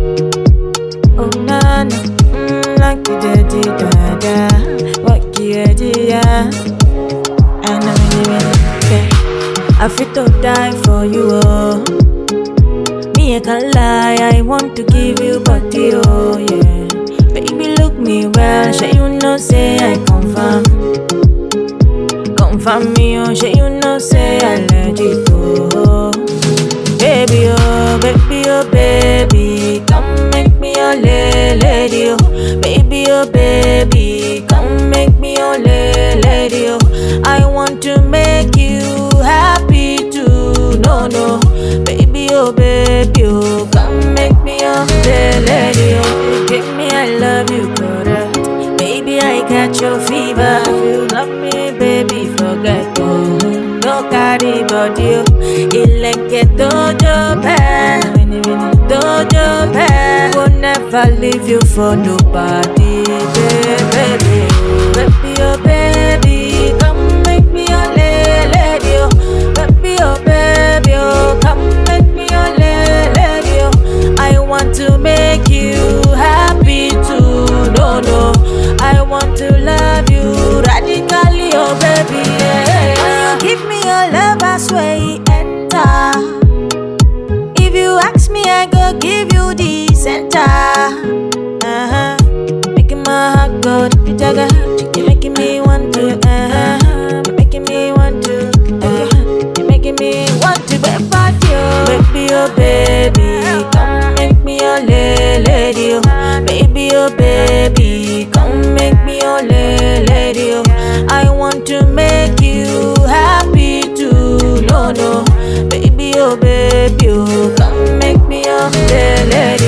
Oh nana, mm, like you did it, da da. What you did, yeah. And I'm really, really, okay. I fit to die for you, oh. Me, I can't lie, I want to give you body, oh yeah. Baby, look me well, sure you know, say I confirm. Confirm me, oh, sure you know, say I let it go. Baby, oh, baby, oh, baby, come make me your la- lady, oh. Baby, oh, baby, come make me your la- lady, oh. I want to make you happy too, no, no. Baby, oh, baby, oh, come make me your la- lady, oh. Give me, I love you, brother. Baby, I got your fever. If you love me, baby, forget oh. No carry body, oh. Ileke dojo pen, dojo pen. Will never leave you for nobody, baby, baby, oh baby, come make me your la- lady, oh. Baby, oh baby, oh, come make me your la- lady, oh. I want to make you happy too, no, no. I want to love you radically, oh baby. Yeah. When you give me your love, I swear it enter. If you ask me, I go give you the center. Uh-huh. Making my heart go to jaga. You're making me want to. Uh-huh. You're making me want to. Uh-huh. You're making me want to be about you. Baby, oh baby, come make me your la- lady. Oh. Baby, oh baby, come make me your la- lady. Oh. I want to make you happy too. No, no, baby, oh baby, oh, come make me your la- lady.